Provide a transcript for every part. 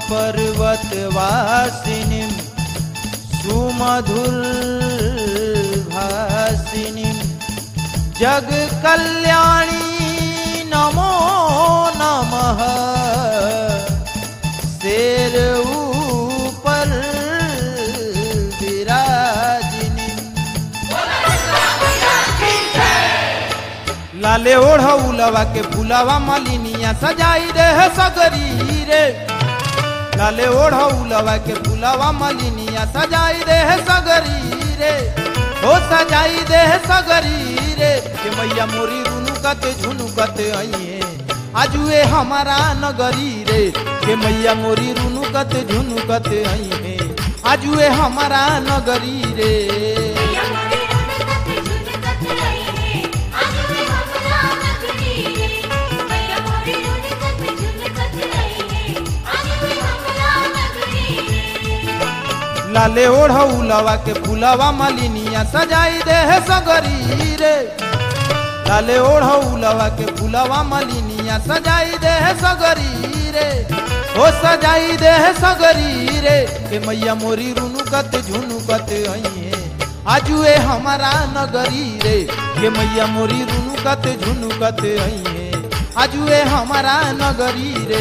पर्वतवासिनीं सुमधुर्भासिनीं जगकल्याणी नमो नमः शेर ऊपर विराजिनी लाले ओढ़ौलवा के फुलवा मलिनिया सजाई दे है सगरी रे लाले ओढ़ौलवा के फुलवा मलिनिया सजाई दे है सगरी रे हो सजाई दे है सगरी रे के मैया मोरी रुनुकत झुनुकत आइए आजुए हमारा नगरी रे के मैया मोरी रुनुकत झुनुकत आइए आजुए हमारा नगरी रे लाले ओढ़ौलवा के फुलवा मलिनिया सजाई दे है सगरी रे लाले ओढ़ौलवा के फुलवा मलिनिया सजाई दे है सगरी रे हो सजाई दे है सगरी रे के मैया मोरी रुनुकत झुनुकत आइए आजुए हमारा नगरी रे के मैया मोरी रुनुकत झुनुकत आइए आजुए हमारा नगरी रे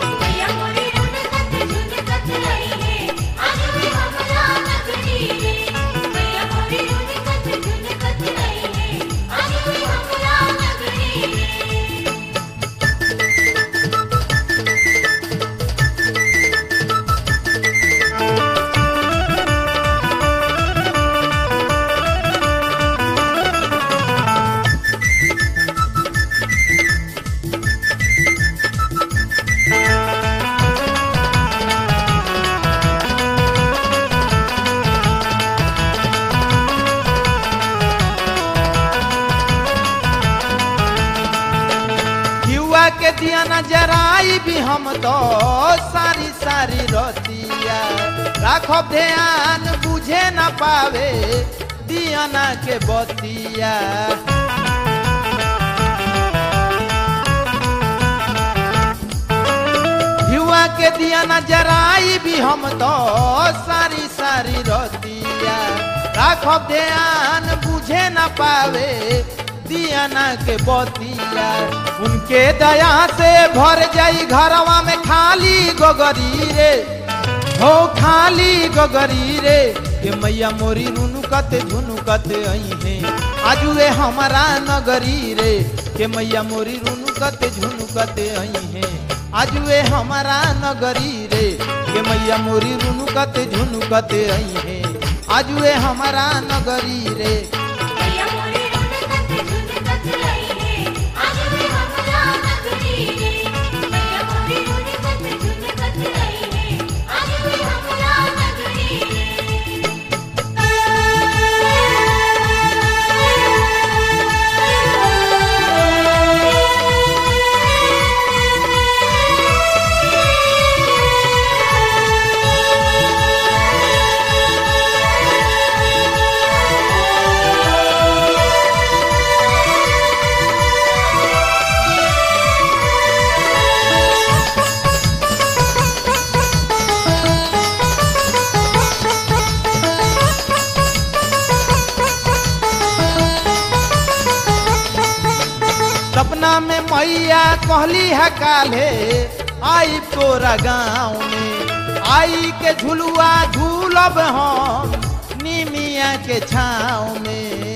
युवा के दिया जराई भी हम तो सारी सारी रतिया राखो ध्यान बुझे न पावे दियाना के बतिया युवा के दिया जराई भी हम तो सारी सारी रतिया राखो ध्यान बुझे न पावे दियाना के बतिया उनके दया से भर जाई घरवा में खाली गोगरी रे हो खाली गोगरी रे के मैया मोरी रुनुकत झुनुकत आई आजुए हमारा नगरी रे के मैया मोरी रुनुकत झुनुकत आई है आजुए हमारा नगरी रे के मैया मोरी रुनुकत झुनुकत आई है आजुए हमारा नगरी रे सपना में मैया कहली है काले आई तोरा गाँव में आई के झुलुआ झूलब हम निमिया के छाँव में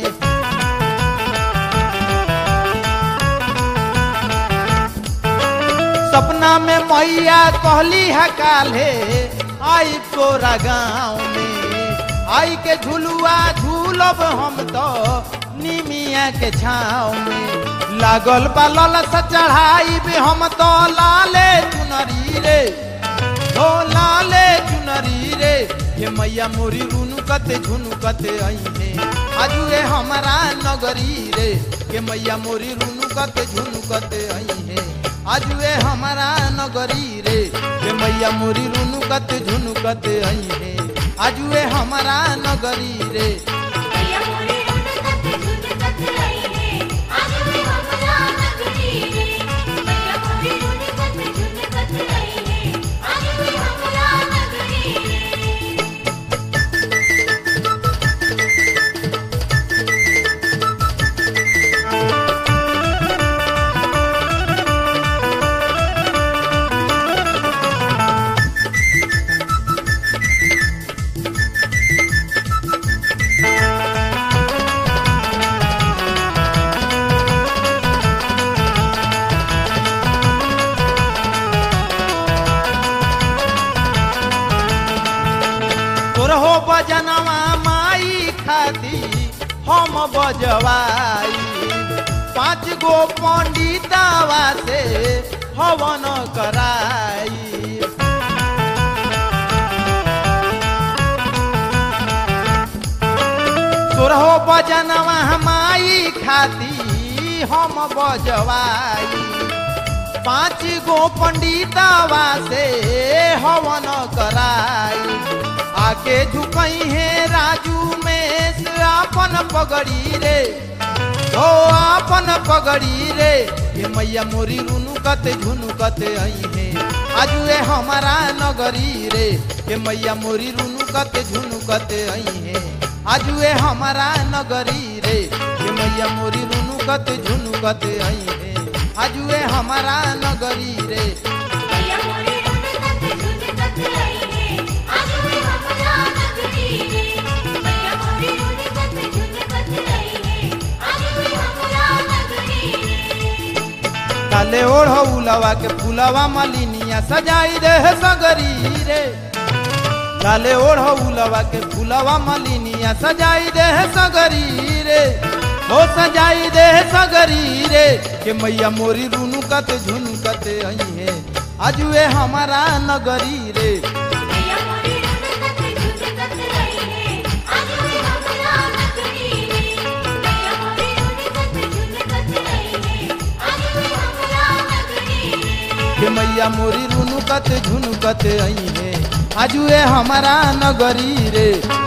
सपना में मैया कहली है काले आई तोरा गाँव में आई के झुलुआ झूलब हम तो निमिया के छाँव में लागल बा ललस चढ़ाई भी हम तो लाले चुनरी रे हो लाले चुनरी रे ये मैया मोरी रुनुकत झुनुकत आईने आजुए हमारा नगरी रे के मैया मोरी रुनुकत झुनुकत आईने आजुए हमारा नगरी रे के मैया मोरी रुनुकत झुनुकत आईने आजुए हमारा नगरी रे आज बजनवा माई खाती हम बजवाई पाँच गो पंडितवा से हवन कराई तोरहो बजनवा माई खाती हम बजवाई पाँच गो पंडितवा से हवन कराई आके झुकई है राजू में से आपन पगड़ी रे ओ आपन पगड़ी रे ये मैया मोरी रुनुकत झुनुकत आई है आजुए हमारा नगरी रे ये मैया मोरी रुनुकत झुनुकत आई है आजुए हमारा नगरी रे ये मैया मोरी रुनुकत झुनुकत आई है आजुए हमारा नगरी रे मैया मोरी रुनकत झुनकत आई है आज वे हमरा नगरी रे मैया मोरी रुनकत झुनकत आई है आज वे हमरा नगरी रे काले ओढ़ उलवा के फुलवा मलिनिया सजाई दे सगरी रे काले ओढ़ उलवा के फुलवा मलिनिया सजाई दे सगरी रे हो सजाई दे सगरी रे के मैया मोरी रुनुकत झुनुकत आई है अजुए हमारा नगरी रे मैया मोरी रुनकत झुनकत आई है आज वे हमरा नगरी रे मैया मोरी रुनकत झुनकत आई है आज वे हमरा नगरी रे के मैया मोरी रुनुकत झुनुकत आई है आजुए हमारा नगरी रे